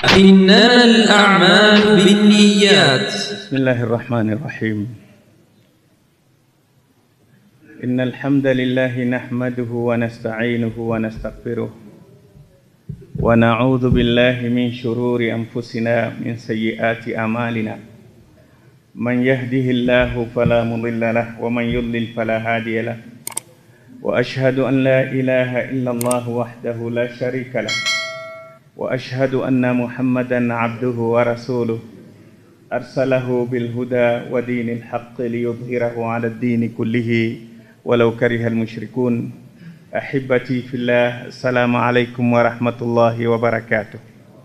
إنما الأعمال بالنيات بسم الله الرحمن الرحيم إن الحمد لله نحمده ونستعينه ونستغفره ونعوذ بالله من شرور أنفسنا من سيئات أعمالنا من يهده الله فلا مضل له ومن يضلل فلا هادي له وأشهد أن لا إله إلا الله وحده لا شريك له وأشهد أن محمدا عبده ورسوله أرسله بالهدى ودين الحق ليظهره على الدين كله ولو كره المشركون أحبتي في الله السلام عليكم ورحمة الله وبركاته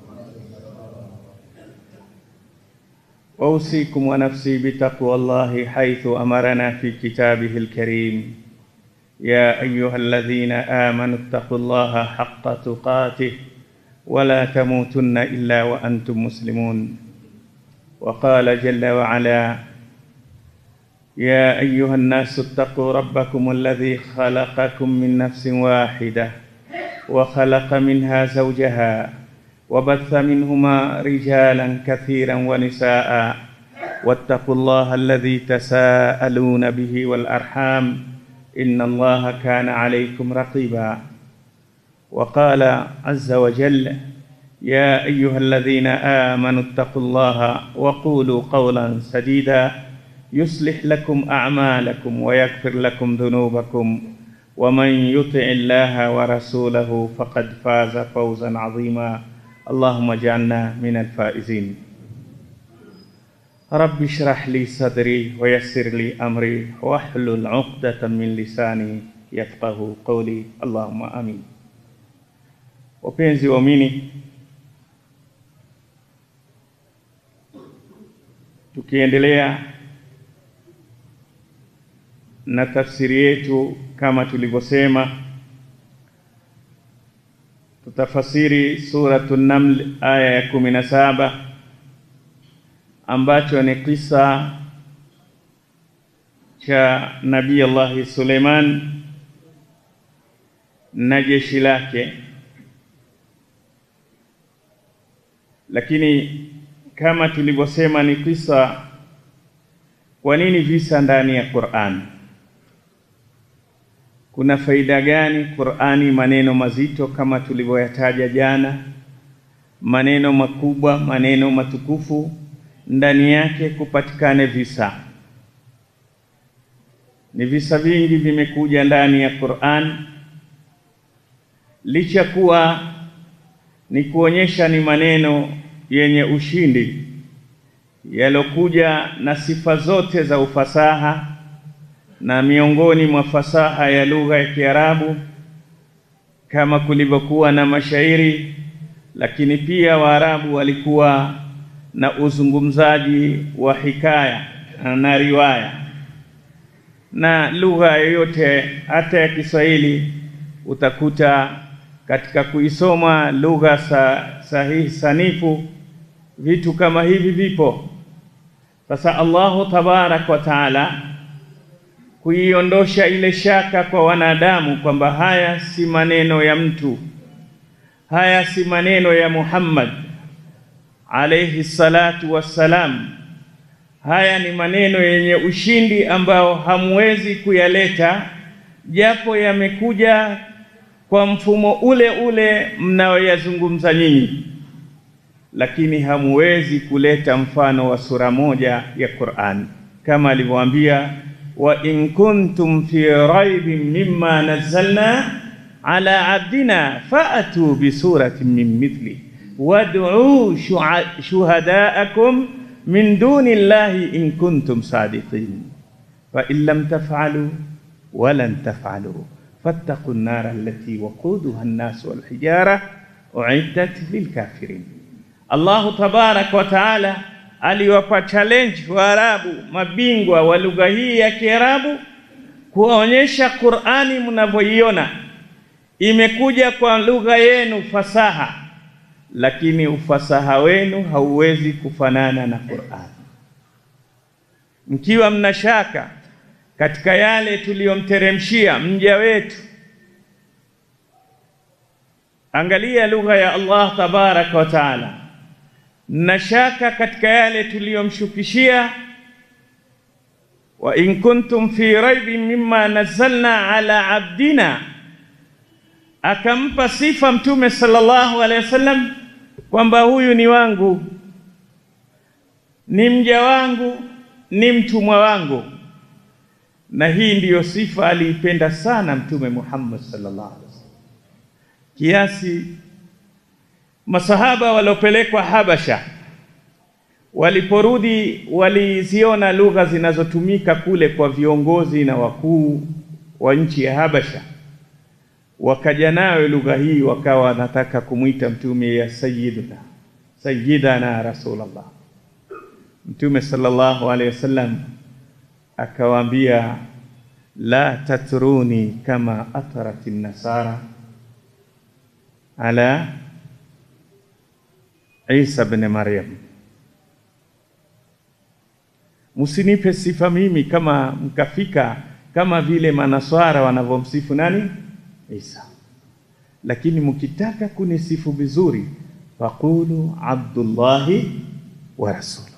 أوصيكم ونفسي بتقوى الله حيث أمرنا في كتابه الكريم يا أيها الذين آمنوا اتقوا الله حق تقاته ولا تموتن إلا وأنتم مسلمون وقال جل وعلا يا أيها الناس اتقوا ربكم الذي خلقكم من نفس واحدة وخلق منها زوجها وبث منهما رجالا كثيرا ونساء واتقوا الله الذي تساءلون به والأرحام إن الله كان عليكم رقيبا وقال عز وجل يا أيها الذين آمنوا اتقوا الله وقولوا قولا سديدا يصلح لكم أعمالكم ويغفر لكم ذنوبكم ومن يطع الله ورسوله فقد فاز فوزا عظيما اللهم اجعلنا من الفائزين رب اشرح لي صدري ويسر لي أمري واحلل عقدة من لساني يفقه قولي اللهم آمين Wapenzi waumini, tukiendelea na tafsiri yetu kama tulivyosema, tutafasiri suratu Naml aya ya kumi na saba ambacho ni kisa cha Nabii Allahi Suleiman na jeshi lake lakini kama tulivyosema ni kisa. Kwa nini visa ndani ya Qur'an? Kuna faida gani Qur'ani? Maneno mazito kama tulivyoyataja jana, maneno makubwa, maneno matukufu, ndani yake kupatikane visa. Ni visa vingi vimekuja ndani ya Qur'an, licha kuwa ni kuonyesha ni maneno yenye ushindi yalokuja na sifa zote za ufasaha, na miongoni mwa fasaha ya lugha ya Kiarabu kama kulivyokuwa na mashairi, lakini pia Waarabu walikuwa na uzungumzaji wa hikaya na riwaya, na lugha yoyote hata ya Kiswahili utakuta katika kuisoma lugha sa, sahihi sanifu vitu kama hivi vipo. Sasa Allahu tabarak wa taala kuiondosha ile shaka kwa wanadamu kwamba haya si maneno ya mtu, haya si maneno ya Muhammad alayhi salatu wassalam, haya ni maneno yenye ushindi ambao hamwezi kuyaleta, japo yamekuja kwa mfumo ule ule mnaoyazungumza nyinyi, lakini hamuwezi kuleta mfano wa sura moja ya Qur'an, kama alivyoambia wa in kuntum fi raibin mimma nazzalna ala abdina fa'atu bi suratin min mithli wad'u shuhada'akum min duni llahi in kuntum sadiqin fa in lam taf'alu wa lan taf'alu fattaqu nnara allati waquduha nnasu walhijara uiddat lilkafirin. Allahu tabaraka wa taala aliwapa challenge Waarabu, mabingwa wa lugha hii ya Kiarabu, kuwaonyesha Qur'ani mnavyoiona imekuja kwa lugha yenu fasaha, lakini ufasaha wenu hauwezi kufanana na Qur'ani. Mkiwa mna shaka katika yale tuliyomteremshia mja wetu, angalia lugha ya Allah tabaraka wa taala na shaka katika yale tuliyomshukishia. wa in kuntum fi raibin mimma nazzalna ala abdina, akampa sifa Mtume sallallahu alaihi wasallam kwamba huyu ni wangu, ni mja wangu, ni mtumwa wangu. Na hii ndiyo sifa aliipenda sana Mtume Muhammad sallallahu alaihi wasallam, kiasi masahaba waliopelekwa Habasha waliporudi waliziona lugha zinazotumika kule kwa viongozi na wakuu wa nchi ya Habasha, wakaja nayo lugha hii, wakawa wanataka kumwita mtume ya sayyiduna sayyidana Rasulullah. Mtume sallallahu alaihi wasallam akawaambia, la tatruni kama atarati nasara ala Isa ibn Maryam, msinipe sifa mimi kama mkafika kama vile manaswara wanavyomsifu nani Isa, lakini mkitaka kunisifu vizuri, faqulu abdullahi wa rasuluhu,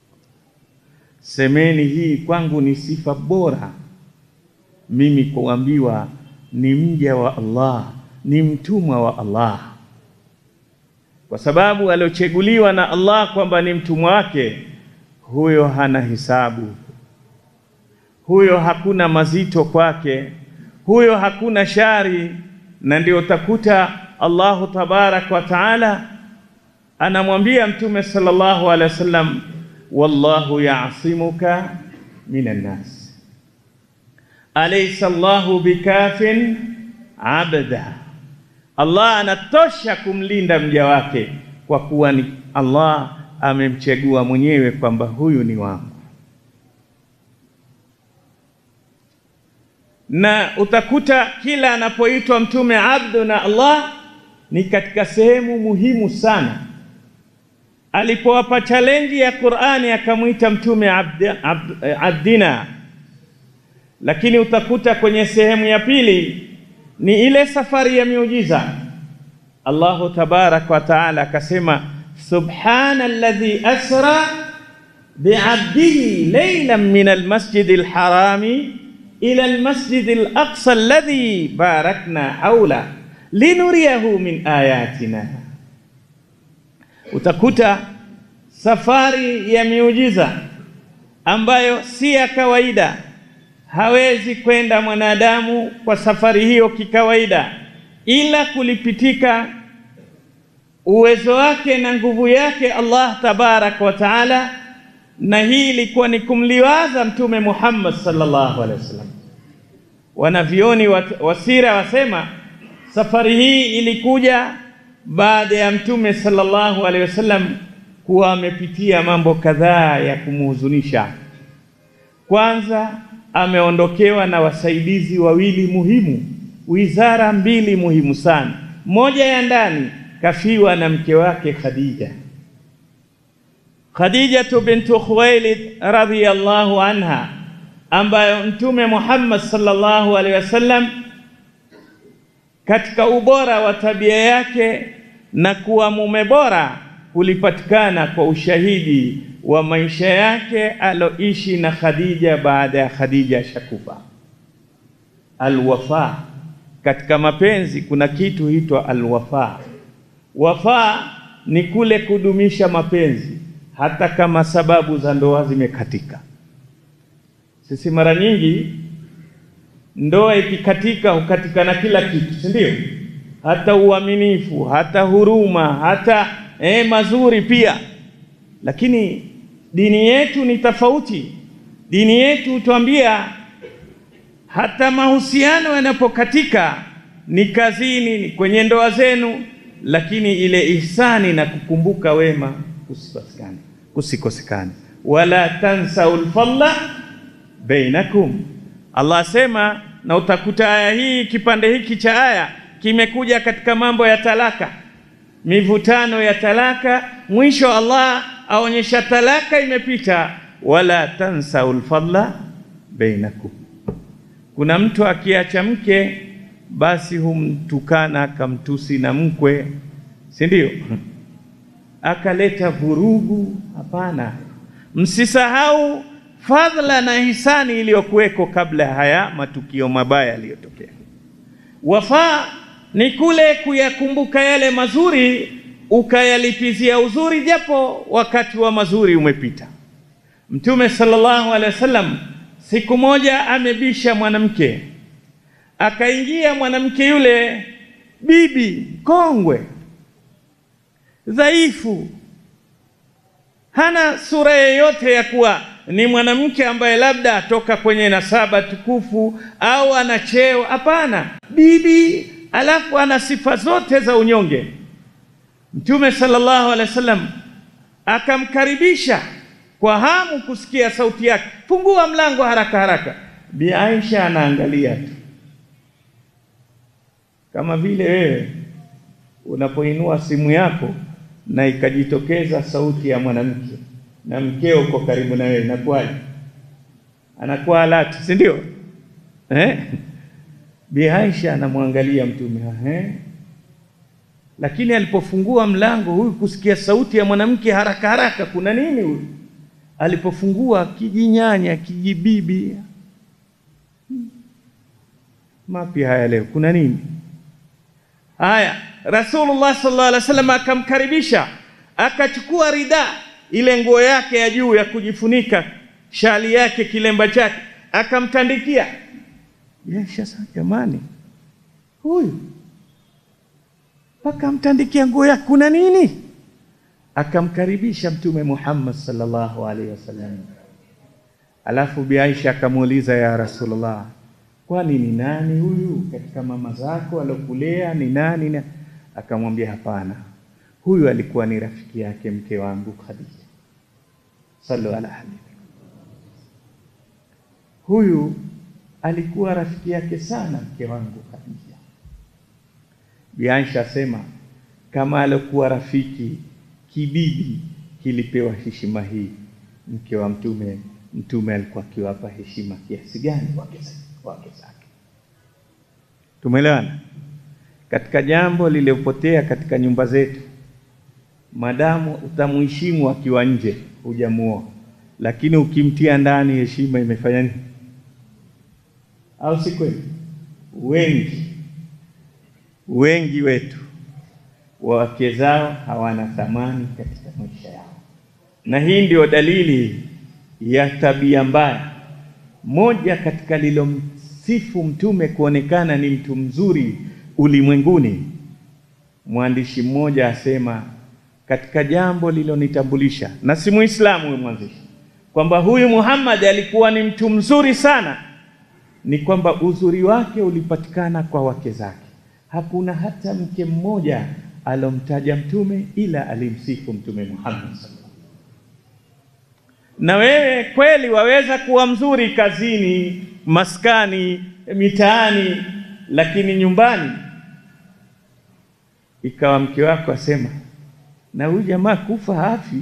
semeni hii kwangu ni sifa bora mimi kuambiwa ni mja wa Allah, ni mtumwa wa Allah kwa sababu aliochaguliwa na Allah kwamba ni mtumwa wake, huyo hana hisabu, huyo hakuna mazito kwake, huyo hakuna shari. Na ndio utakuta Allahu tabaraka wa taala anamwambia Mtume sallallahu alaihi wasallam, wallahu ya'simuka minan nas alaysa Allahu bikafin abda Allah anatosha kumlinda mja wake kwa kuwa ni Allah amemchagua mwenyewe kwamba huyu ni wangu. Na utakuta kila anapoitwa mtume abdu na Allah ni katika sehemu muhimu sana. Alipowapa challenge ya Qur'ani akamwita mtume abdi, abd, abdina, lakini utakuta kwenye sehemu ya pili ni ile safari ya miujiza. Allahu tabaraka wa taala akasema, subhana alladhi asra biabdihi laylan min almasjidi alharami ila almasjidi alaqsa alladhi barakna hawla linuriyahu min ayatina. Utakuta safari ya miujiza ambayo si ya kawaida hawezi kwenda mwanadamu kwa safari hiyo kikawaida, ila kulipitika uwezo wake na nguvu yake Allah tabaraka wa taala. Na hii ilikuwa ni kumliwaza Mtume Muhammad sallallahu alaihi wasallam. Wanavyoni wasira wasema safari hii ilikuja baada ya Mtume sallallahu alaihi wasallam kuwa amepitia mambo kadhaa ya kumhuzunisha. Kwanza ameondokewa na wasaidizi wawili muhimu, wizara mbili muhimu sana. Moja ya ndani kafiwa na mke wake Khadija, Khadijatu bintu Khuwailid radhiyallahu anha, ambayo Mtume Muhammad sallallahu alaihi wasallam katika ubora wa tabia yake na kuwa mume bora kulipatikana kwa ushahidi wa maisha yake aloishi na Khadija baada ya Khadija shakufa. Alwafa, katika mapenzi kuna kitu huitwa alwafa. Wafa ni kule kudumisha mapenzi hata kama sababu za ndoa zimekatika. Sisi mara nyingi ndoa ikikatika hukatika na kila kitu, si ndio? Hata uaminifu, hata huruma, hata eh, mazuri pia, lakini dini yetu ni tofauti. Dini yetu hutuambia hata mahusiano yanapokatika, ni kazini, ni kwenye ndoa zenu, lakini ile ihsani na kukumbuka wema kusikosekane, kusikosekane. Wala tansaul fadla bainakum, Allah asema. Na utakuta aya hii, kipande hiki cha aya kimekuja katika mambo ya talaka, mivutano ya talaka. Mwisho Allah aonyesha talaka imepita, wala tansaul fadla bainakum. Kuna mtu akiacha mke basi humtukana akamtusi na mkwe, si ndio? akaleta vurugu. Hapana, msisahau fadhila na hisani iliyokuweko kabla ya haya matukio mabaya yaliyotokea. Wafaa ni kule kuyakumbuka yale mazuri ukayalipizia uzuri, japo wakati wa mazuri umepita. Mtume sallallahu alaihi wasallam siku moja amebisha mwanamke, akaingia mwanamke yule bibi kongwe, dhaifu, hana sura yoyote ya kuwa ni mwanamke ambaye labda atoka kwenye nasaba tukufu au ana cheo. Hapana, bibi, alafu ana sifa zote za unyonge. Mtume sallallahu alaihi wasallam akamkaribisha kwa hamu kusikia sauti yake, fungua mlango haraka haraka. Bi Aisha anaangalia tu, kama vile wewe unapoinua simu yako na ikajitokeza sauti ya mwanamke na mkeo uko karibu na wewe, inakuwaje? Anakuwa alati, si ndio? Eh, Bi Aisha anamwangalia Mtume eh, lakini alipofungua mlango huyu kusikia sauti ya mwanamke haraka haraka, kuna nini huyu? Alipofungua kijinyanya kijibibi, mapi haya leo, kuna nini? Haya, Rasulullah sallallahu alaihi wasallam akamkaribisha, akachukua rida, ile nguo yake ya juu ya kujifunika, shali yake, kilemba chake, akamtandikia. Sasa jamani, huyu mpaka amtandikia nguo yake, kuna nini? Akamkaribisha Mtume Muhammad sallallahu alaihi wasallam. Alafu Bi Aisha akamuuliza, ya Rasulullah, kwani ni nani huyu katika mama zako alokulea ni nani? na akamwambia hapana, huyu alikuwa ni rafiki yake mke wangu Khadija. Sallu ala habibi, huyu alikuwa rafiki yake sana mke wangu Khadija. Bi Aisha asema kama alikuwa rafiki kibibi kilipewa heshima hii, mke wa mtume, mtume alikuwa akiwapa heshima kiasi gani wake zake? Tumeelewana? Katika jambo lililopotea katika nyumba zetu, madamu utamuheshimu akiwa nje, hujamuoa, lakini ukimtia ndani, heshima imefanya nini? Au si kweli? Wengi wengi wetu wake zao hawana thamani katika maisha yao, na hii ndio dalili ya tabia mbaya. Moja katika lilomsifu mtume kuonekana ni mtu mzuri ulimwenguni, mwandishi mmoja asema katika jambo lilonitambulisha, na si Muislamu huyu mwandishi, kwamba huyu Muhammad alikuwa ni mtu mzuri sana, ni kwamba uzuri wake ulipatikana kwa wake zake. Hakuna hata mke mmoja alomtaja mtume ila alimsifu mtume Muhammad sallallahu. Na wewe kweli waweza kuwa mzuri kazini, maskani, mitaani, lakini nyumbani ikawa mke wako asema, na huyu jamaa kufa hafi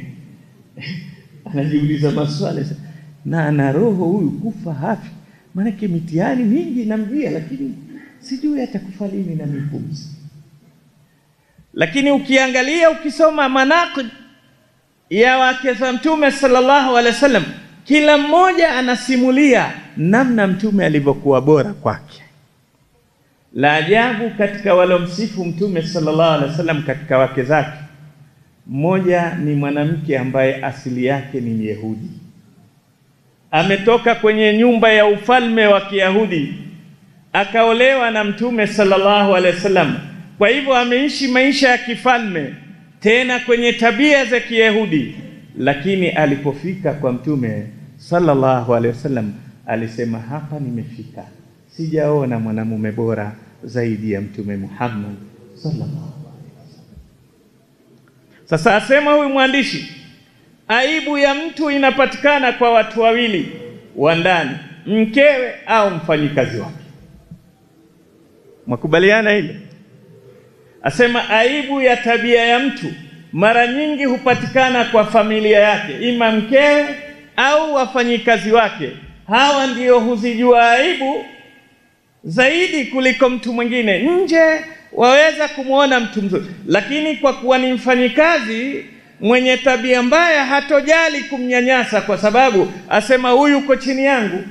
anajiuliza maswali na ana roho huyu, kufa hafi, maanake mitihani mingi namjia, lakini sijui atakufa lini na mipumzi. Lakini ukiangalia ukisoma manaqib ya wake za mtume sallallahu alaihi wasallam, kila mmoja anasimulia namna mtume alivyokuwa bora kwake. La ajabu katika walomsifu mtume sallallahu alaihi wasallam katika wake zake, mmoja ni mwanamke ambaye asili yake ni Myahudi, ametoka kwenye nyumba ya ufalme wa Kiyahudi akaolewa na mtume sallallahu alaihi wasallam. Kwa hivyo ameishi maisha ya kifalme tena kwenye tabia za Kiyahudi, lakini alipofika kwa mtume sallallahu alaihi wasallam alisema, hapa nimefika, sijaona mwanamume bora zaidi ya mtume Muhammad sallallahu alaihi wasallam. Sasa asema huyu mwandishi, aibu ya mtu inapatikana kwa watu wawili wa ndani, mkewe au mfanyikazi wake. Mwakubaliana hilo? Asema aibu ya tabia ya mtu mara nyingi hupatikana kwa familia yake, ima mkewe au wafanyikazi wake. Hawa ndio huzijua aibu zaidi kuliko mtu mwingine. Nje waweza kumwona mtu mzuri, lakini kwa kuwa ni mfanyikazi mwenye tabia mbaya, hatojali kumnyanyasa, kwa sababu asema huyu uko chini yangu.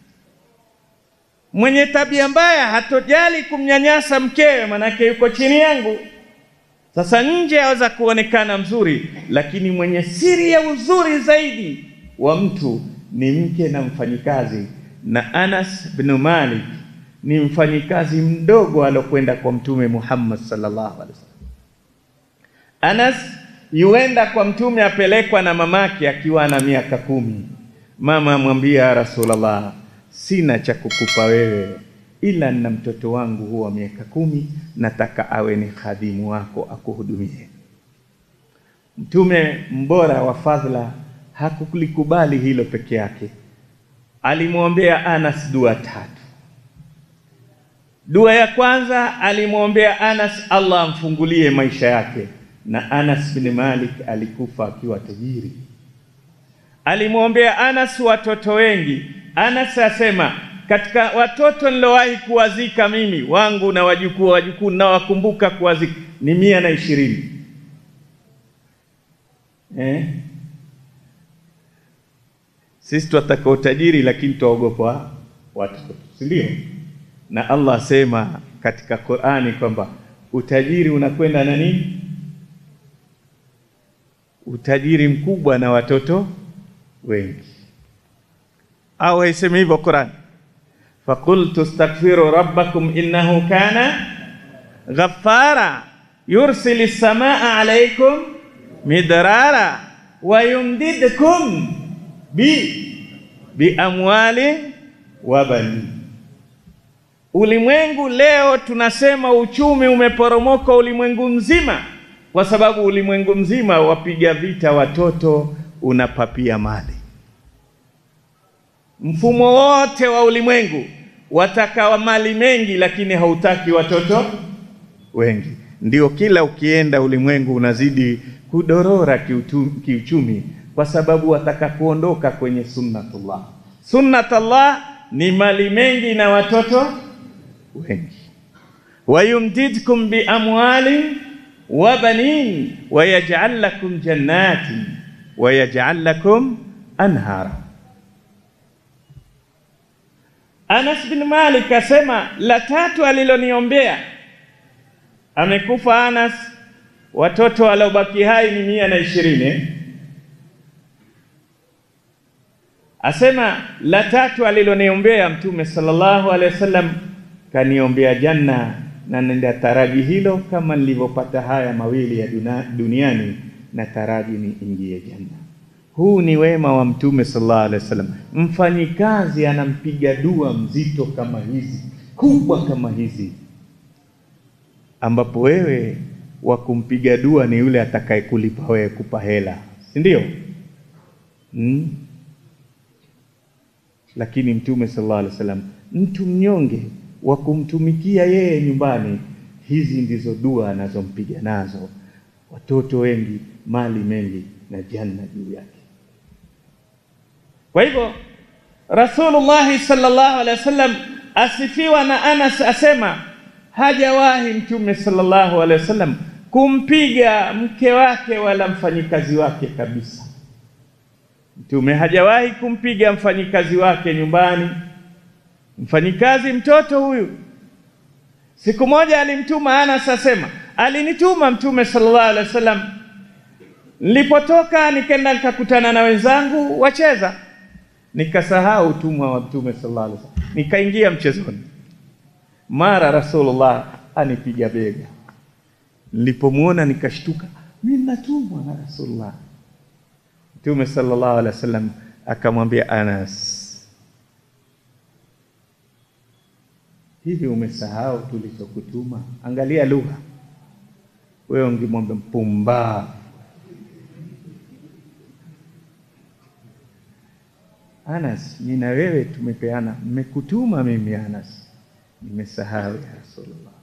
Mwenye tabia mbaya hatojali kumnyanyasa mkewe, manake yuko chini yangu. Sasa nje aweza kuonekana mzuri, lakini mwenye siri ya uzuri zaidi wa mtu ni mke na mfanyikazi. Na Anas bin Malik ni mfanyikazi mdogo alokwenda kwa Mtume Muhammad sallallahu alaihi wasallam. Anas yuenda kwa Mtume apelekwa na mamake akiwa na miaka kumi. Mama amwambia Rasulullah, sina cha kukupa wewe ila na mtoto wangu huwa miaka kumi, nataka awe ni khadimu wako akuhudumie. Mtume mbora wa fadhila hakulikubali hilo peke yake, alimwombea Anas dua tatu. Dua ya kwanza alimwombea Anas Allah amfungulie maisha yake, na Anas bin Malik alikufa akiwa tajiri. Alimwombea Anas watoto wengi. Anas asema katika watoto nilowahi kuwazika mimi wangu na wajukuu wajukuu nawakumbuka kuwazika ni mia na ishirini eh? Sisi twataka utajiri lakini twaogopa watoto, si ndio? Na Allah asema katika Qur'ani kwamba utajiri unakwenda na nini? Utajiri mkubwa na watoto wengi, au haisemi hivyo Qur'ani? Fakultu astaghfiru rabbakum innahu kana ghaffara yursili samaa alaykum midrara wa yumdidkum bi bi amwali wa bani. Ulimwengu leo tunasema uchumi umeporomoka ulimwengu mzima, kwa sababu ulimwengu mzima wapiga vita watoto, unapapia mali mfumo wote wa ulimwengu wataka mali mengi, lakini hautaki watoto wengi. Ndio kila ukienda ulimwengu unazidi kudorora kiuchumi, kwa sababu wataka kuondoka kwenye sunnatullah. Sunnatullah ni mali mengi na watoto wengi. wayumdidkum bi amwali wa banin wayaj'al lakum jannatin wayaj'al lakum anhara Anas bin Malik asema la tatu aliloniombea, amekufa Anas, watoto waliobaki hai ni mia na ishirini. Asema la tatu aliloniombea Mtume sallallahu alaihi wasallam, kaniombea janna, na nenda taraji hilo kama nilivyopata haya mawili ya duniani, na taraji ni ingie janna. Huu ni wema wa Mtume sallallahu alaihi wasallam. Mfanyikazi anampiga dua mzito kama hizi, kubwa kama hizi, ambapo wewe wa kumpiga dua ni yule atakayekulipa wewe, kupa hela, si ndio? Hmm? Lakini Mtume sallallahu alaihi wasallam, mtu mnyonge wa kumtumikia yeye nyumbani, hizi ndizo dua anazompiga nazo, watoto wengi, mali mengi na janna juu yake. Kwa hivyo Rasulullah sallallahu alaihi wasallam asifiwa na Anas asema hajawahi Mtume sallallahu alaihi wasallam kumpiga mke wake wala mfanyikazi wake kabisa. Mtume hajawahi kumpiga mfanyikazi wake nyumbani. Mfanyikazi mtoto huyu, siku moja alimtuma Anas asema, alinituma Mtume sallallahu alaihi wasallam, nilipotoka nikaenda nikakutana na wenzangu wacheza nikasahau utumwa wa Mtume sallallahu alaihi wasallam, nikaingia mchezoni. Mara Rasulullah anipiga bega, nilipomwona nikashtuka, mimi natumwa na Rasulullah. Mtume sallallahu alaihi wasallam akamwambia Anas, hivi umesahau tulichokutuma? Angalia lugha, wewe ungemwambia mpumbavu Anas, mimi na wewe tumepeana, mmekutuma mimi Anas, nimesahau ya Rasulullah.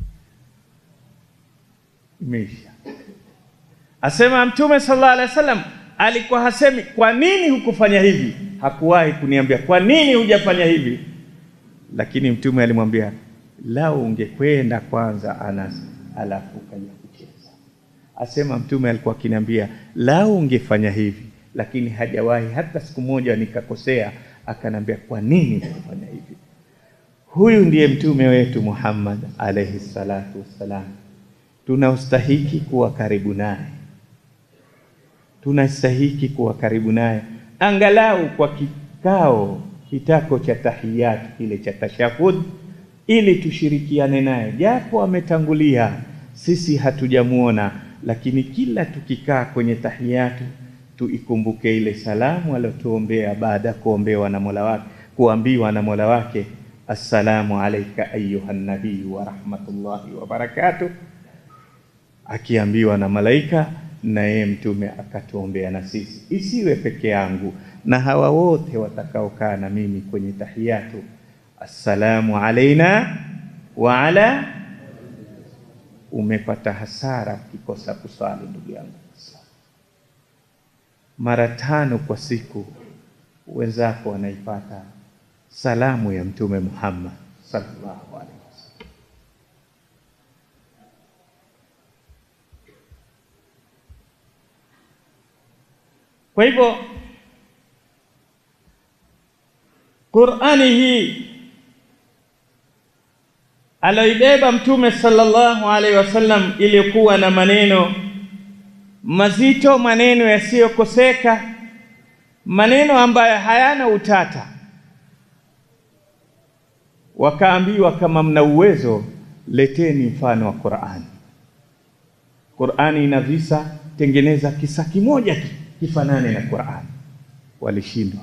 Imeisha. Asema Mtume sallallahu alaihi wasallam alikuwa hasemi kwa nini hukufanya hivi, hakuwahi kuniambia kwa nini hujafanya hivi, lakini Mtume alimwambia lau ungekwenda kwanza Anas alafu ukaja kucheza. Asema Mtume alikuwa akiniambia lau ungefanya hivi, lakini hajawahi hata siku moja nikakosea, akanambia kwa nini kufanya hivi? Huyu ndiye mtume wetu Muhammad alayhi salatu wassalam, tunaostahiki kuwa karibu naye, tunastahiki kuwa karibu naye angalau kwa kikao kitako cha tahiyatu kile cha tashahud, ili tushirikiane naye, japo ametangulia sisi hatujamuona, lakini kila tukikaa kwenye tahiyatu tuikumbuke ile salamu aliyotuombea baada ya kuombewa na Mola wake, kuambiwa na Mola wake assalamu alayka ayuha nabiyu wa rahmatullahi wa barakatuh, akiambiwa na malaika na yeye mtume akatuombea na sisi, isiwe peke yangu na hawa wote watakaokaa na mimi kwenye tahiyatu, assalamu alaina wa ala. Umepata hasara ukikosa kusali, ndugu yangu. Mara tano kwa siku wenzako wanaipata salamu ya Mtume Muhammad sallallahu alaihi wasallam. Kwa hivyo Qur'ani hii aloibeba Mtume sallallahu alaihi wasallam iliyokuwa na maneno mazito, maneno yasiyokoseka, maneno ambayo hayana utata. Wakaambiwa, kama mna uwezo leteni mfano wa Qur'ani. Qur'ani ina visa, tengeneza kisa kimoja tu kifanane na Qur'ani. Walishindwa.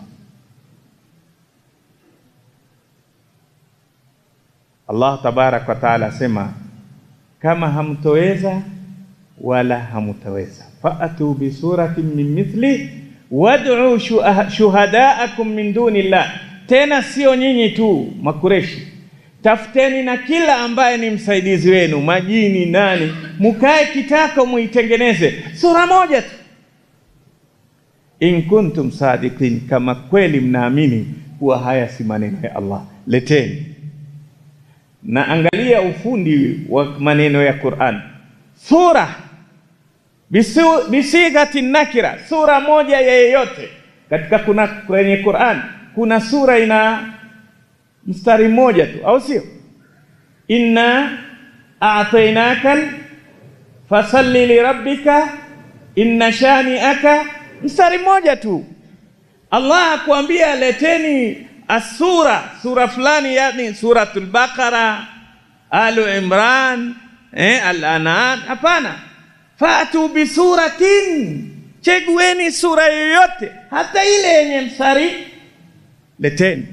Allah tabaraka wa taala asema, kama hamtoweza wala hamutaweza, faatu bi suratin min mithli wad'u shuhadaakum min dunillah. Tena sio nyinyi tu Makureshi, tafuteni na kila ambaye ni msaidizi wenu, majini nani, mukae kitako muitengeneze sura moja tu, in kuntum sadiqin, kama kweli mnaamini kuwa haya si maneno ya Allah, leteni na angalia ufundi wa maneno ya Qur'an, sura bisigati nakira, sura moja ya yeyote katika kuna kwenye Qur'an kuna sura ina mstari mmoja tu, au sio? inna a'tainaka fasalli lirabbika inna shani'aka, mstari mmoja tu. Allah akwambia leteni asura sura fulani, yani suratul Baqara, Alu Imran, eh, Al-An'am. Hapana, fatu bisuratin, chegueni sura yoyote, hata ile yenye mstari leteni.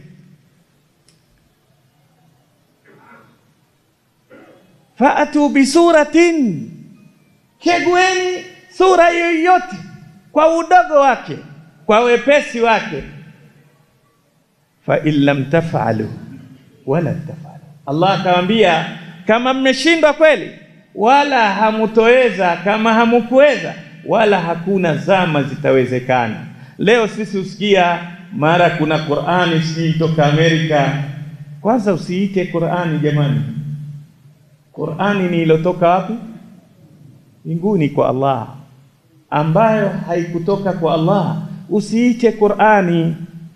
Fatu bisuratin, chegueni sura yoyote kwa udogo wake, kwa wepesi wake fa in lam tafalu wala tafalu, Allah akamwambia kama mmeshindwa kweli, wala hamutoweza, kama hamukuweza, wala hakuna zama zitawezekana. Leo sisi usikia mara kuna Qur'ani sijui toka Amerika. Kwanza usiite Qur'ani jamani, Qur'ani ni ilotoka wapi? Mbinguni kwa Allah, ambayo haikutoka kwa Allah. Usiite Qur'ani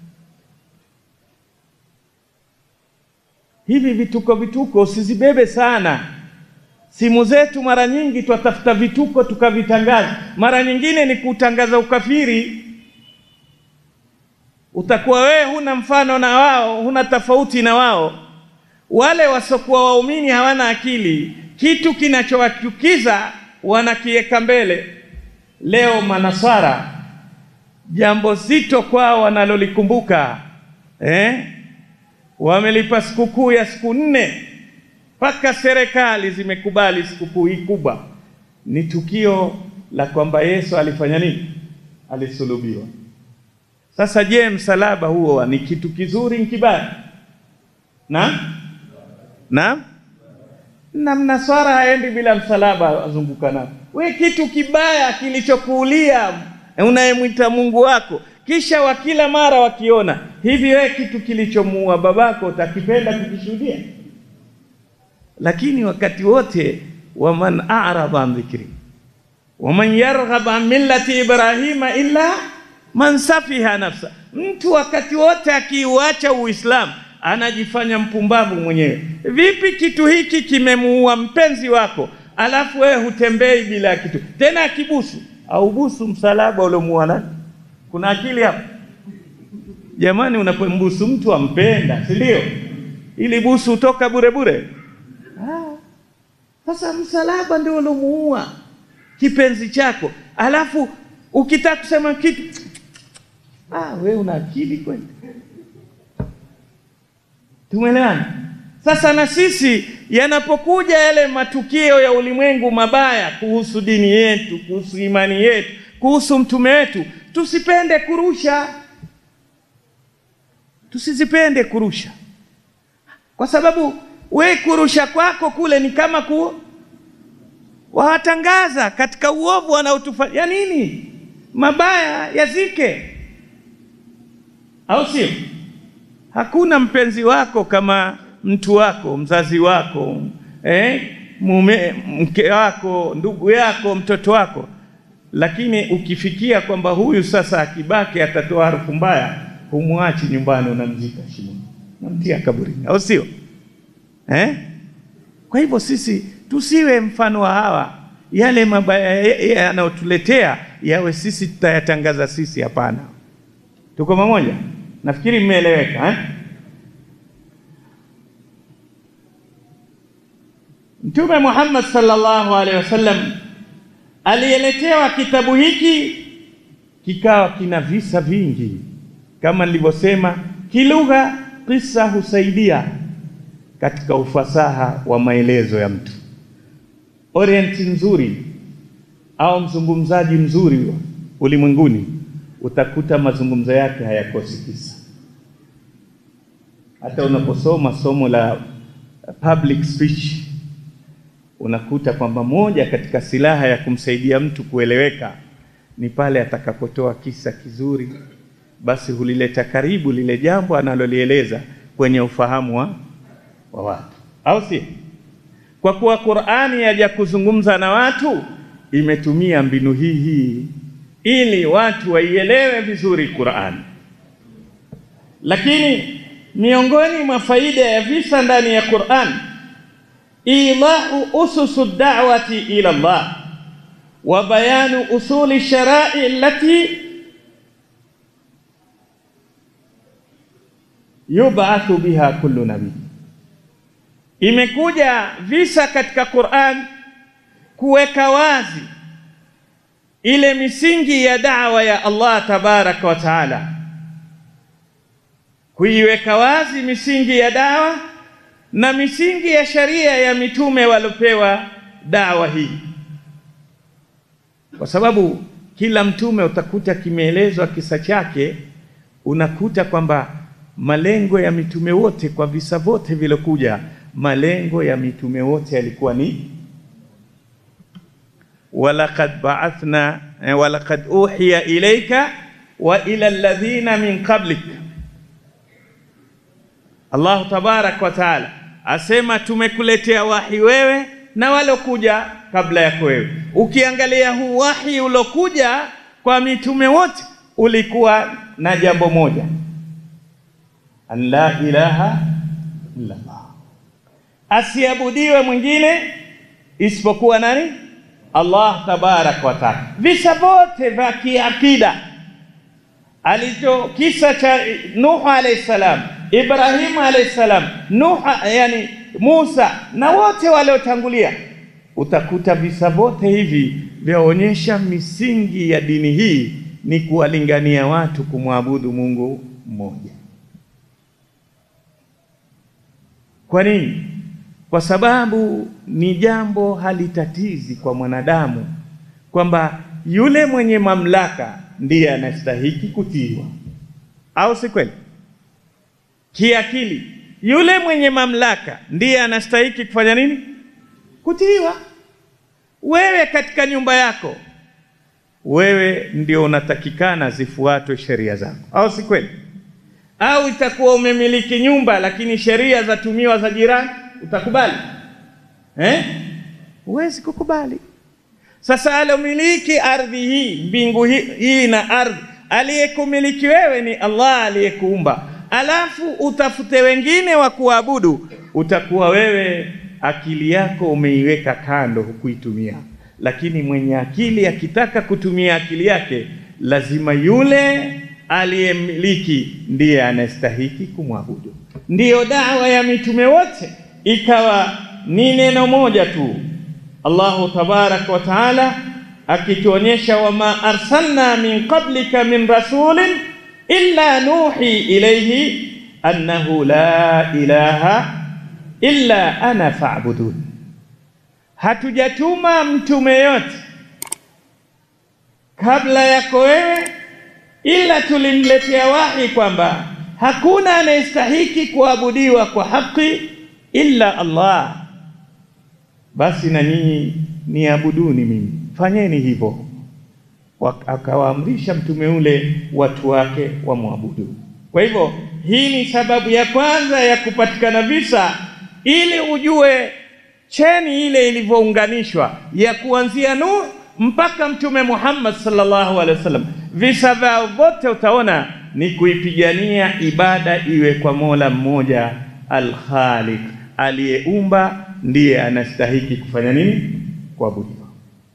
hivi vituko vituko usizibebe sana. Simu zetu mara nyingi twatafuta vituko tukavitangaza, mara nyingine ni kutangaza ukafiri. Utakuwa wewe huna mfano na wao, huna tofauti na wao. Wale wasiokuwa waumini hawana akili, kitu kinachowachukiza wanakiweka mbele. Leo manaswara, jambo zito kwao wanalolikumbuka eh? wamelipa sikukuu ya siku nne mpaka serikali zimekubali sikukuu hii kubwa. Ni tukio la kwamba Yesu alifanya nini? Alisulubiwa. Sasa je, msalaba huo ni kitu kizuri nkibaya? na na na mnaswara haendi bila msalaba, azunguka nao. We kitu kibaya kilichokuulia unayemwita Mungu wako kisha wa kila mara wakiona hivi, wewe kitu kilichomuua babako utakipenda kukishuhudia? lakini wakati wote waman a'rada an dhikri waman yarghab an millati ibrahima illa man safiha nafsa, mtu wakati wote akiuacha Uislamu anajifanya mpumbavu mwenyewe. Vipi kitu hiki kimemuua mpenzi wako, alafu wewe hutembei bila kitu tena, akibusu au busu msalaba uliomuua nani? Kuna akili hapo jamani? Unapombusu mtu ampenda, si ndio? Ili busu utoka bure bure. Ah, Sasa msalaba ndio uliomuua kipenzi chako, alafu ukitaka kusema kitu ah, we una akili kweli? Tumeelewana? Sasa na sisi yanapokuja yale matukio ya ulimwengu mabaya kuhusu dini yetu, kuhusu imani yetu, kuhusu mtume wetu, tusipende kurusha, tusizipende kurusha, kwa sababu we kurusha kwako kule ni kama ku wawatangaza katika uovu wanaotufanya ya nini, mabaya yazike, au sio? Hakuna mpenzi wako kama mtu wako, mzazi wako, eh, mume, mke wako, ndugu yako, mtoto wako. Lakini ukifikia kwamba huyu sasa akibaki atatoa harufu mbaya, humwachi nyumbani, unamzika shimoni, unamtia kaburini, au sio? Eh? Kwa hivyo sisi tusiwe mfano wa hawa, yale mabaya yanayotuletea yawe sisi tutayatangaza sisi. Hapana, tuko pamoja? Nafikiri mmeeleweka eh? Mtume Muhammad sallallahu alaihi wasallam alieletewa kitabu hiki, kikawa kina visa vingi, kama nilivyosema, kilugha kisa husaidia katika ufasaha wa maelezo ya mtu. Orienti nzuri au mzungumzaji mzuri ulimwenguni, utakuta mazungumzo yake hayakosi kisa. Hata unaposoma somo la public speech unakuta kwamba moja katika silaha ya kumsaidia mtu kueleweka ni pale atakapotoa kisa kizuri, basi hulileta karibu lile jambo analolieleza kwenye ufahamu wa, wa watu, au si? Kwa kuwa Qur'ani yaja kuzungumza na watu, imetumia mbinu hii hii ili watu waielewe vizuri Qur'ani. Lakini miongoni mwa faida ya visa ndani ya Qur'an ilahu ususu da'wati ila Allah wa bayanu usuli sharai allati yub'athu biha kullu nabii. Imekuja visa katika Qur'an kuweka wazi ile misingi ya da'wa ya Allah tabaraka wa taala, kuiweka wazi misingi ya dawa na misingi ya sharia ya mitume waliopewa dawa hii, kwa sababu kila mtume utakuta kimeelezwa kisa chake. Unakuta kwamba malengo ya mitume wote kwa visa vyote vilokuja, malengo ya mitume wote yalikuwa ni walaqad ba'athna walaqad uhiya ilayka wa ila alladhina min qablik. Allahu tabarak wa taala asema tumekuletea wahi wewe na walokuja kabla yako wewe. Ukiangalia huu wahi ulokuja kwa mitume wote ulikuwa na jambo moja, an la ilaha illa Allah, asiabudiwe mwingine isipokuwa nani? Allah tabarak wa taala. Visa vyote vya kiakida alicho kisa cha Nuhu alayhi salam, Ibrahimu alayhi salam, Nuh yani Musa na wote waliotangulia, utakuta visa vyote hivi vyaonyesha misingi ya dini hii ni kuwalingania watu kumwabudu Mungu mmoja. Kwa nini? Kwa sababu ni jambo halitatizi kwa mwanadamu kwamba yule mwenye mamlaka ndiye anastahiki kutiiwa, au si kweli? Kiakili, yule mwenye mamlaka ndiye anastahiki kufanya nini? Kutiiwa. Wewe katika nyumba yako, wewe ndio unatakikana zifuatwe sheria zako, au si kweli? Au itakuwa umemiliki nyumba lakini sheria zatumiwa za jirani, utakubali? eh? Huwezi kukubali. Sasa alomiliki ardhi hii, mbingu hii, hii na ardhi, aliyekumiliki wewe ni Allah aliyekuumba, alafu utafute wengine wa kuabudu, utakuwa wewe akili yako umeiweka kando, hukuitumia. Lakini mwenye akili akitaka kutumia akili yake, lazima yule aliyemiliki ndiye anastahiki kumwabudu. Ndiyo dawa ya mitume wote ikawa ni neno moja tu. Allahu tabaraka wa taala akituonyesha, wama arsalna min qablika min rasulin illa nuhi ilayhi annahu la ilaha illa ana fa'budun, hatujatuma mtume yote kabla yako wewe, ila tulimletea wahi kwamba hakuna anayestahiki kuabudiwa kwa haki illa Allah, basi na nyinyi niabuduni mimi, fanyeni hivyo. Akawaamrisha mtume ule watu wake wamwabudu. Kwa hivyo hii ni sababu ya kwanza ya kupatikana visa, ili ujue cheni ile ilivyounganishwa ya kuanzia Nuh mpaka Mtume Muhammad sallallahu alaihi wasallam. Visa vyao vyote utaona ni kuipigania ibada iwe kwa Mola mmoja Al-Khaliq, aliyeumba ndiye anastahiki kufanya nini? Kuabudiwa.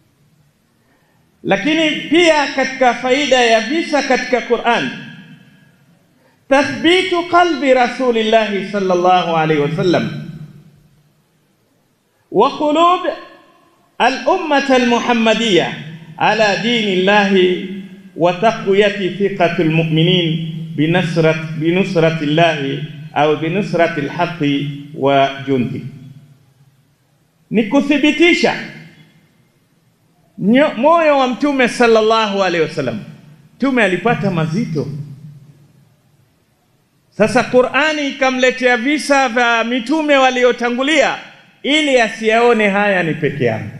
Lakini pia katika faida ya visa katika Qur'an, tathbitu qalbi rasulillahi sallallahu alaihi wasallam wa qulub al-ummah al-muhammadiyya ala dini llahi wa taqwiyati thiqati al-mu'minin binusrat binusrati llahi au binusrati al-haqqi wa jundi, ni kuthibitisha moyo wa mtume sallallahu alaihi wasallam. Mtume alipata mazito. Sasa Qur'ani ikamletea visa vya mitume waliotangulia ili asiyaone haya ni peke yangu,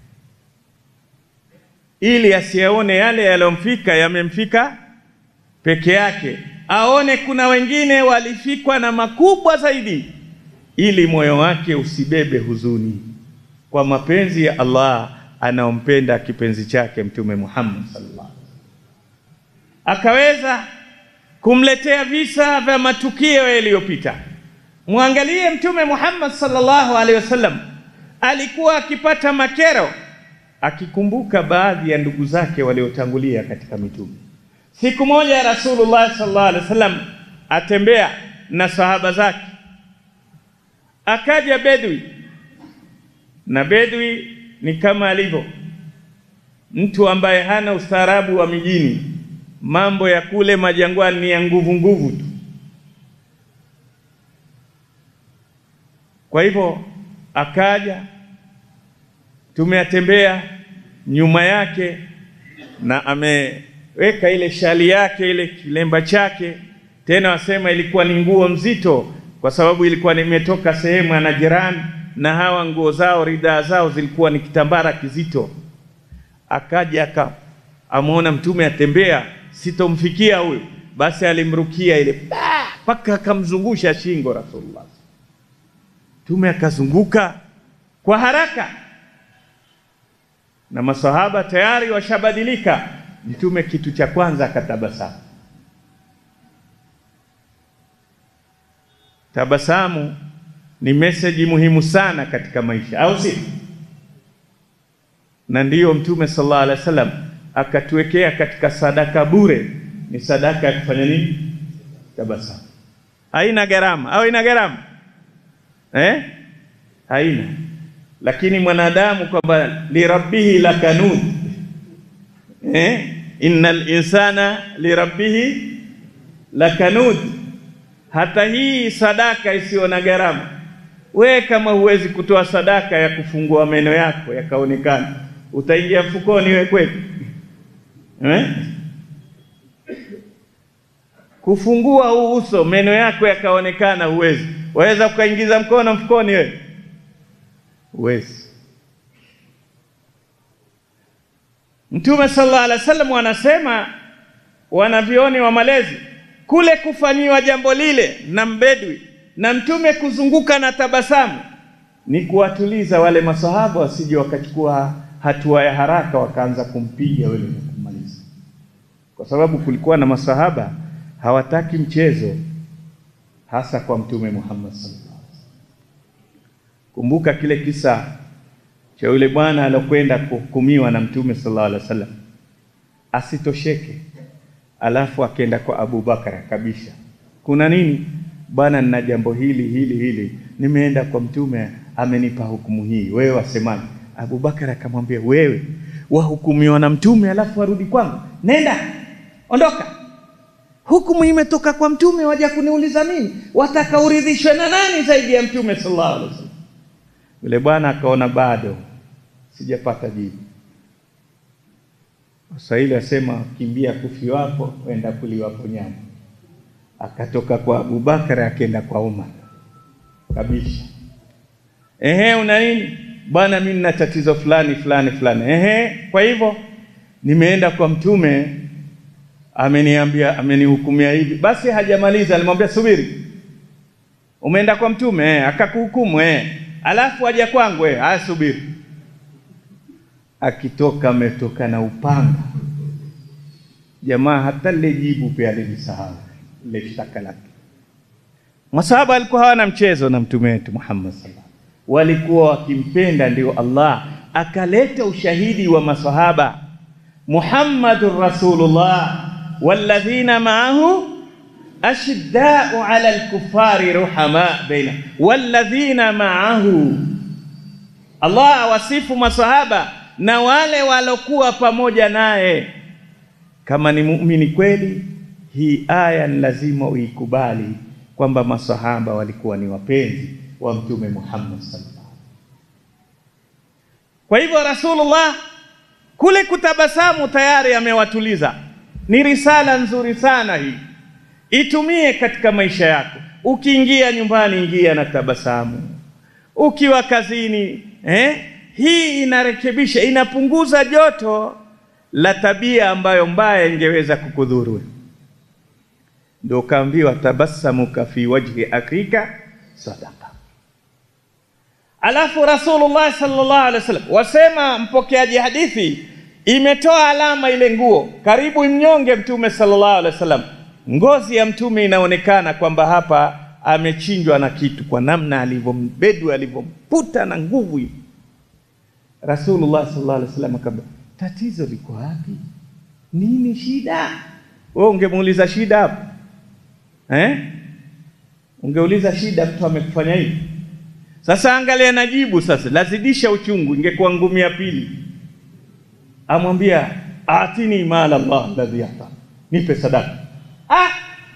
ili asiyaone yale yaliyomfika yamemfika peke yake, aone kuna wengine walifikwa na makubwa zaidi, ili moyo wake usibebe huzuni kwa mapenzi ya Allah anaompenda kipenzi chake Mtume Muhammad sallallahu alaihi wasallam, akaweza kumletea visa vya matukio yaliyopita. Mwangalie Mtume Muhammad sallallahu alaihi wasallam alikuwa akipata makero akikumbuka baadhi ya ndugu zake waliotangulia katika mitume. Siku moja Rasulullah sallallahu alaihi wasallam atembea na sahaba zake, akaja bedwi, na bedwi ni kama alivyo mtu ambaye hana ustaarabu wa mijini. Mambo ya kule majangwani ni ya nguvu nguvu tu. Kwa hivyo akaja, tumeatembea nyuma yake, na ameweka ile shali yake ile kilemba chake, tena wasema ilikuwa ni nguo mzito, kwa sababu ilikuwa nimetoka sehemu ya Najirani na hawa nguo zao ridhaa zao zilikuwa ni kitambara kizito. Akaja aka amuona mtume atembea, sitomfikia huyu, basi alimrukia ile mpaka akamzungusha shingo Rasulullah. Mtume akazunguka kwa haraka, na masahaba tayari washabadilika. Mtume kitu cha kwanza akatabasamu. Tabasamu ni meseji muhimu sana katika maisha, au si? Na ndiyo Mtume sallallahu alaihi wasallam akatuwekea katika sadaka bure, ni sadaka ya kufanya nini? Tabasamu. Haina gharama au ina gharama eh? Haina. Lakini mwanadamu kwamba lirabbihi lakanud eh? innal insana lirabbihi lakanud hata hii sadaka isiyo na gharama, we kama huwezi kutoa sadaka ya kufungua meno yako yakaonekana, utaingia mfukoni we kweli eh? Kufungua huu uso meno yako yakaonekana, huwezi. Waweza ukaingiza mkono mfukoni we? Huwezi. Mtume sallallahu alaihi wasallam wanasema wanavyoni wa malezi kule kufanyiwa jambo lile na mbedwi na mtume kuzunguka na tabasamu, ni kuwatuliza wale masahaba wasije wakachukua hatua ya haraka wakaanza kumpiga yule na kummaliza, kwa sababu kulikuwa na masahaba hawataki mchezo, hasa kwa Mtume Muhammad sallallahu alaihi wasallam. Kumbuka kile kisa cha yule bwana alokwenda kuhukumiwa na Mtume sallallahu alaihi wasallam, asitosheke, alafu akenda kwa Abu Bakar akabisha, kuna nini bwana? Nina jambo hili hili hili, nimeenda kwa Mtume amenipa hukumu hii, wewe wasemaje? Abu Bakar akamwambia, wewe wahukumiwa na Mtume alafu warudi kwangu? Nenda, ondoka hukumu imetoka kwa mtume, waja kuniuliza mimi, wataka uridhishwe na nani zaidi ya mtume sallallahu alaihi wasallam? Yule bwana akaona bado sijapata jibu. Waswahili wasema kimbia kufiwapo, wenda kuliwapo nyama. Akatoka kwa Abubakar akaenda kwa Umar kabisha, ehe, una nini bwana? Mimi nina tatizo fulani fulani fulani. Ehe, kwa hivyo nimeenda kwa mtume ameniambia amenihukumia hivi. Basi hajamaliza, alimwambia subiri, umeenda kwa mtume eh, akakuhukumu eh, alafu aja kwangu eh, haya subiri. Akitoka ametoka na upanga, jamaa hata lile jibu pia alilisahau ile shtaka lake. Masahaba walikuwa hawana mchezo na mtume wetu Muhammad sallallahu walikuwa wakimpenda, ndio Allah akaleta ushahidi wa masahaba Muhammadur Rasulullah walladhina ma'ahu ashiddau ala alkufari ruhama baina walladhina ma'ahu. Allah awasifu masahaba na wale walokuwa pamoja naye. Kama ni muumini kweli, hii aya ni lazima uikubali kwamba masahaba walikuwa ni wapenzi wa Mtume Muhammad sallallahu alaihi wasallam. Kwa hivyo Rasulullah kule kutabasamu tayari amewatuliza. Ni risala nzuri sana hii, itumie katika maisha yako. Ukiingia nyumbani, ingia na tabasamu. Ukiwa kazini, eh, hii inarekebisha, inapunguza joto la tabia ambayo mbaya ingeweza kukudhuru. Ndio kaambiwa tabasamuka fi wajhi akika sadaqa. Alafu Rasulullah sallallahu alaihi wasallam wasema, mpokeaji hadithi imetoa alama ile nguo karibu mnyonge Mtume sallallahu alaihi wasallam, ngozi ya Mtume inaonekana kwamba hapa amechinjwa na kitu, kwa namna alivyombedu alivyomputa na nguvu hivi. Rasulullah sallallahu alaihi wasallam akamwambia, tatizo liko wapi? Nini shida? Wewe ungemuuliza shida hapo eh? Ungeuliza shida, mtu amekufanya hivi. Sasa angalia najibu sasa, lazidisha uchungu, ingekuwa ngumi ya pili amwambia atini mala Allah alladhi ata, nipe sadaka. Ah,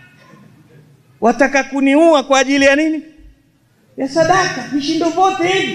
wataka kuniua kwa ajili ya nini? Ya sadaka, vishindo vyote hivi.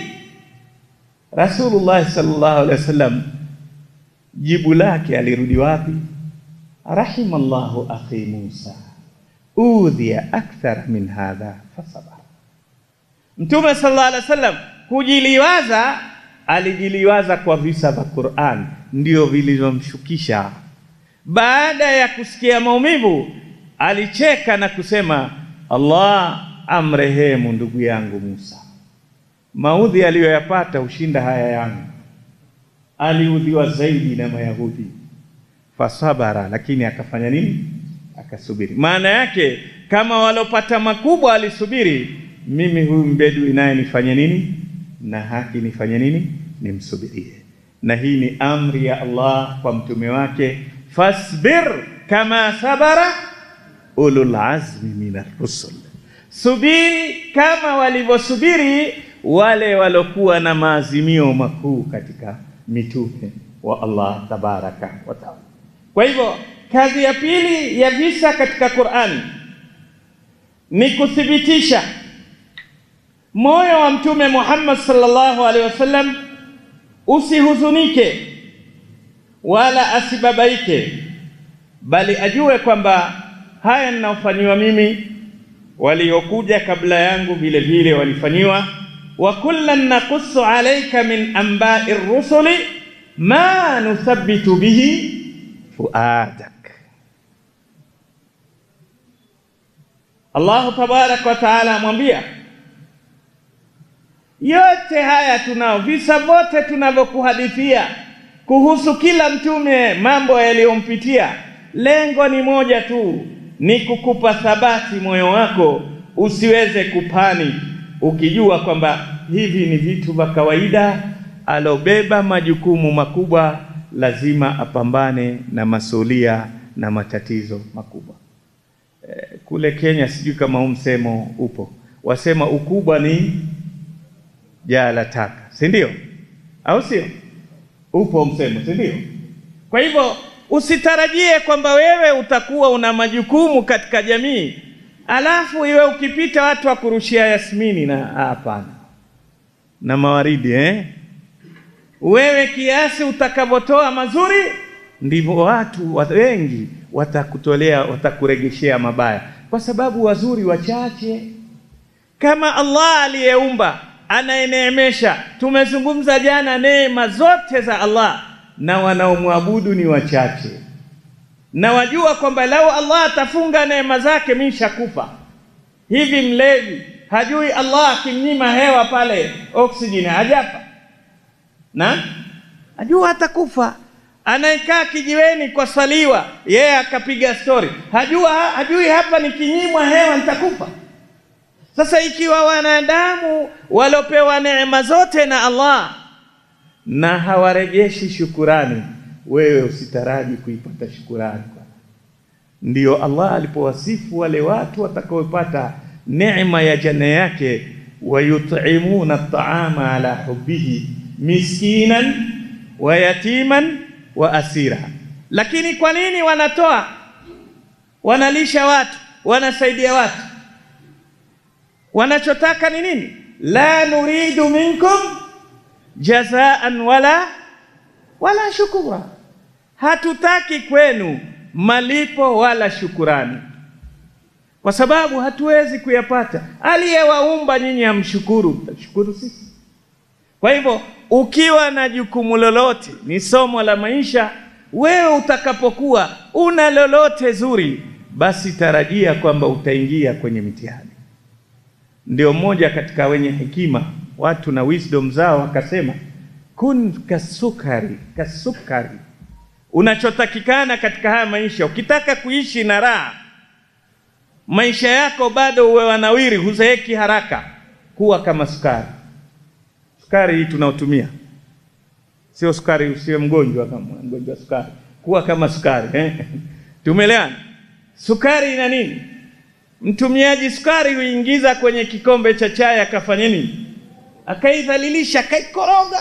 Rasulullah sallallahu alaihi wasallam jibu lake alirudi wapi? Rahimallahu akhi Musa udhiya akthar min hadha fasabara. Mtume sallallahu alaihi wasallam kujiliwaza alijiliwaza kwa visa vya Qur'an ndio vilivyomshukisha. Baada ya kusikia maumivu, alicheka na kusema, Allah amrehemu ndugu yangu Musa, maudhi aliyoyapata hushinda haya yangu. Aliudhiwa zaidi na Mayahudi, fasabara, lakini akafanya nini? Akasubiri. Maana yake kama walopata makubwa alisubiri, mimi huyu mbedui naye nifanye nini? na haki nifanye nini? Nimsubirie. Na hii ni amri ya Allah kwa mtume wake, fasbir kama sabara ulul azmi minar rusul, subiri kama walivyosubiri wale walokuwa na maazimio makuu katika mitume wa Allah tabaraka wa taala. Kwa hivyo kazi ya pili ya visa katika Qur'ani ni kuthibitisha moyo wa Mtume Muhammad sallallahu alaihi wasallam usihuzunike wala asibabaike, bali ajue kwamba haya ninaofanyiwa mimi, waliokuja kabla yangu vile vile walifanyiwa. wa kullan naqussu alayka min anba'i rusuli ma nuthabbitu bihi fuadak. Allahu tabaraka wa taala amwambia Yote haya tunao, visa vyote tunavyokuhadithia kuhusu kila mtume, mambo yaliyompitia, lengo ni moja tu, ni kukupa thabati moyo wako usiweze kupani, ukijua kwamba hivi ni vitu vya kawaida. Alobeba majukumu makubwa lazima apambane na masulia na matatizo makubwa. E, kule Kenya sijui kama huu msemo upo, wasema ukubwa ni jaa la taka, si ndio? Au sio? Upo msemo, si ndio? Kwa hivyo usitarajie kwamba wewe utakuwa una majukumu katika jamii alafu iwe ukipita watu wakurushia yasmini na hapana, na mawaridi eh? Wewe kiasi utakavyotoa mazuri ndivyo watu wengi watakutolea, watakuregeshea mabaya, kwa sababu wazuri wachache. Kama Allah aliyeumba anayeneemesha, tumezungumza jana neema zote za Allah, na wanaomwabudu ni wachache na wajua kwamba lau Allah atafunga neema zake mimi shakufa. Hivi mlevi hajui Allah akimnyima hewa pale oksijeni hajafa, na ajua atakufa. Anayekaa kijiweni kwa saliwa yeye akapiga stori, hajua hajui hapa nikinyimwa hewa nitakufa. Sasa ikiwa wanadamu walopewa neema zote na Allah na hawarejeshi shukurani wewe usitaraji kuipata shukurani. Ndiyo Allah alipowasifu wale watu watakaopata neema ya janna yake, wayutimuna at'ama ala hubbihi miskinan wa yatiman wa asira. Lakini kwa nini wanatoa? Wanalisha watu, wanasaidia watu, wanachotaka ni nini? La nuridu minkum jazaan wala wala shukura, hatutaki kwenu malipo wala shukurani, kwa sababu hatuwezi kuyapata. Aliyewaumba nyinyi hamshukuru, mtashukuru sisi. Kwa hivyo ukiwa na jukumu lolote, ni somo la maisha, wewe utakapokuwa una lolote zuri, basi tarajia kwamba utaingia kwenye mitihani. Ndio mmoja katika wenye hekima watu na wisdom zao akasema kun kasukari, kasukari. Unachotakikana katika haya maisha, ukitaka kuishi na raha, maisha yako bado uwe wanawiri, huzeeki haraka, kuwa kama sukari. Sukari hii tunaotumia sio sukari, usiwe mgonjwa kama mgonjwa sukari, kuwa kama sukari eh? Tumeelewana? Sukari ina nini? Mtumiaji sukari huingiza kwenye kikombe cha chai, akafanya nini? Akaidhalilisha, akaikoroga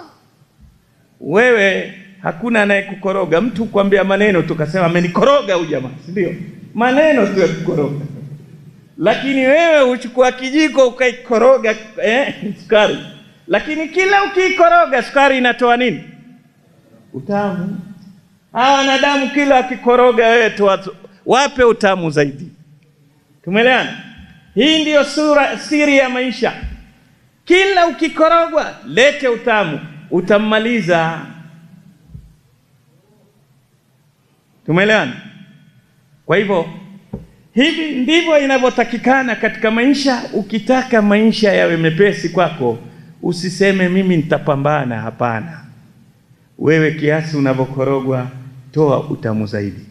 wewe hakuna anayekukoroga. Mtu kwambia maneno tukasema amenikoroga huyu jamaa, si ndio? Maneno tu yakukoroga, lakini wewe huchukua kijiko ukaikoroga eh, sukari. Lakini kila ukiikoroga sukari inatoa nini? Utamu. Hawa wanadamu kila akikoroga wewe toa, wape utamu zaidi. Tumeelewana? Hii ndiyo sura siri ya maisha. Kila ukikorogwa lete utamu utammaliza. Tumeelewana? Kwa hivyo hivi ndivyo inavyotakikana katika maisha. Ukitaka maisha yawe mepesi kwako, usiseme mimi nitapambana. Hapana, wewe kiasi unavyokorogwa, toa utamu zaidi,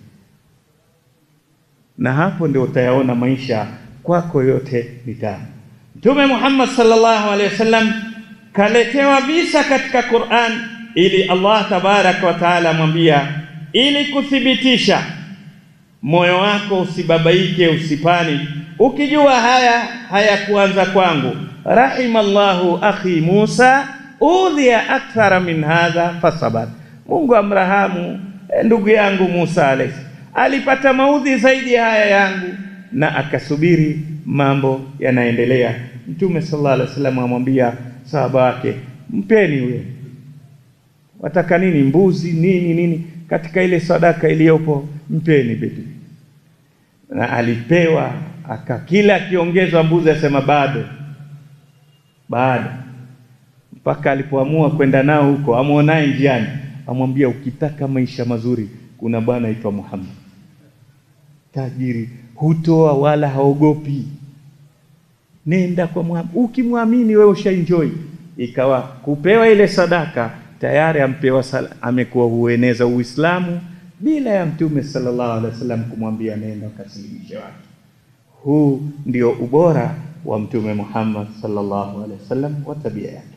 na hapo ndio utayaona maisha kwako yote ni tamu. Mtume Muhammad sallallahu alaihi wasallam kaletewa visa katika Qur'an ili Allah tabaraka wa taala amwambia, ili kuthibitisha moyo wako usibabaike, usipani, ukijua haya hayakuanza kwangu. Rahimallahu akhi Musa udhiya akthara min hadha fasabar, Mungu amrahamu ndugu yangu Musa alayhi, alipata maudhi zaidi ya haya yangu na akasubiri, mambo yanaendelea. Mtume sallallahu alaihi wasallam amwambia sahaba wake, mpeni huyo. Wataka nini? Mbuzi nini nini, katika ile sadaka iliyopo mpeni bedu. Na alipewa aka, kila akiongezwa mbuzi asema bado bado, mpaka alipoamua kwenda nao huko, amwonaye njiani, amwambia ukitaka maisha mazuri, kuna bwana aitwa Muhammad, tajiri, hutoa wala haogopi nenda kwa Muhammad. Ukimwamini wewe ushaenjoy, ikawa kupewa ile sadaka tayari ampewa sala, amekuwa hueneza Uislamu bila ya Mtume sallallahu alaihi wasallam kumwambia nenda ukasilimishe watu. Huu ndio ubora wa Mtume Muhammad sallallahu alaihi wasallam wa tabia yake.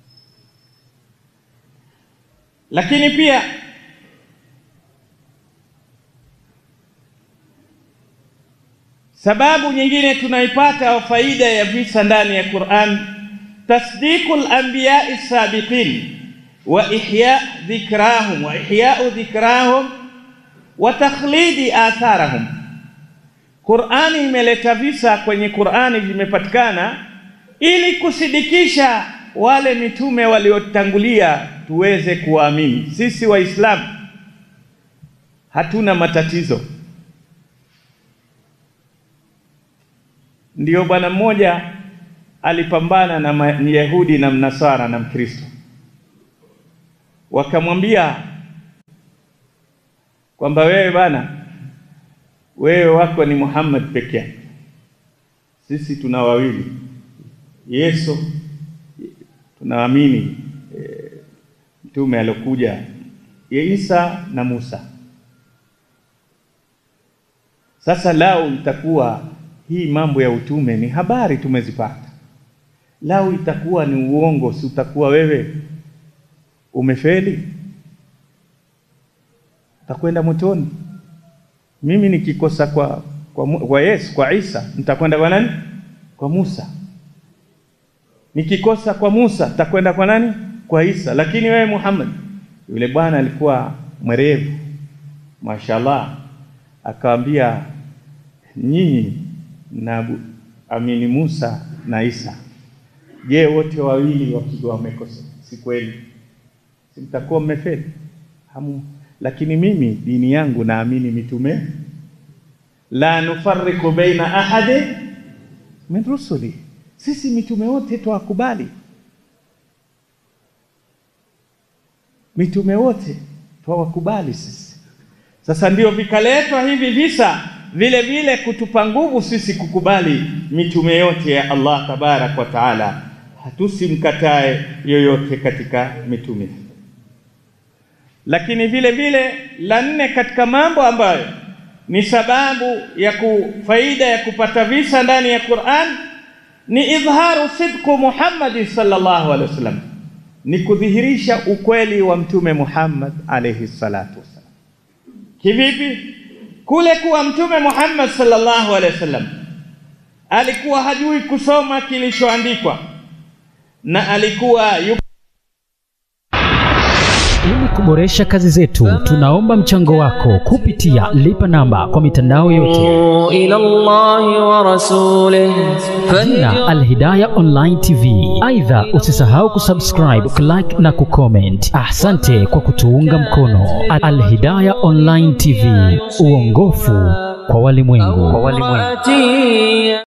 Lakini pia sababu nyingine tunaipata au faida ya visa ndani ya Qur'an, tasdiqul anbiya'i sabiqin wa ihya dhikrahum wa ihya'u dhikrahum wa takhlidi atharahum. Qur'ani imeleta visa kwenye Qur'ani vimepatikana ili kusidikisha wale mitume waliotangulia tuweze kuwaamini. Sisi Waislamu hatuna matatizo. Ndiyo bwana mmoja alipambana na Myahudi na Mnasara na Mkristo, wakamwambia kwamba wewe bana, wewe wako ni Muhammad peke yake, sisi tuna wawili, Yesu tunaamini e, mtume alokuja Isa na Musa. Sasa lao itakuwa hii mambo ya utume ni habari tumezipata, lao itakuwa ni uongo, si utakuwa wewe umefeli, utakwenda motoni. Mimi nikikosa kwa, kwa, kwa Yesu kwa Isa nitakwenda kwa nani? Kwa Musa. Nikikosa kwa Musa nitakwenda kwa nani? Kwa Isa. Lakini wewe Muhammad, yule bwana alikuwa mwerevu, mashallah, akawambia nyinyi na amini Musa na Isa, je, wote wawili wakiwa wamekosa, si kweli? Si mtakuwa mmefeli hamu? Lakini mimi dini yangu naamini mitume, la nufarriqu baina ahadi min rusuli, sisi mitume wote twawakubali, mitume wote twawakubali sisi. Sasa ndio vikaletwa hivi visa vile vile kutupa nguvu sisi kukubali mitume yote ya Allah tabarak wa taala, hatusimkatae yoyote katika mitume. Lakini vile vile la nne katika mambo ambayo ni sababu ya faida ya kupata visa ndani ya Qur'an ni idharu sidqu Muhammad sallallahu alaihi wasallam, ni kudhihirisha ukweli wa mtume Muhammad alayhi salatu wasallam. Kivipi? Kule kuwa mtume Muhammad sallallahu alaihi wasallam alikuwa hajui kusoma kilichoandikwa na alikuwa yuko Ili kuboresha kazi zetu, tunaomba mchango wako kupitia lipa namba kwa mitandao yote إلى الله ورسوله jina Alhidaya Online TV. Aidha, usisahau kusubscribe, kulike na kucomment. Asante kwa kutuunga mkono. Alhidaya Online TV, uongofu kwa walimwengu. فاتي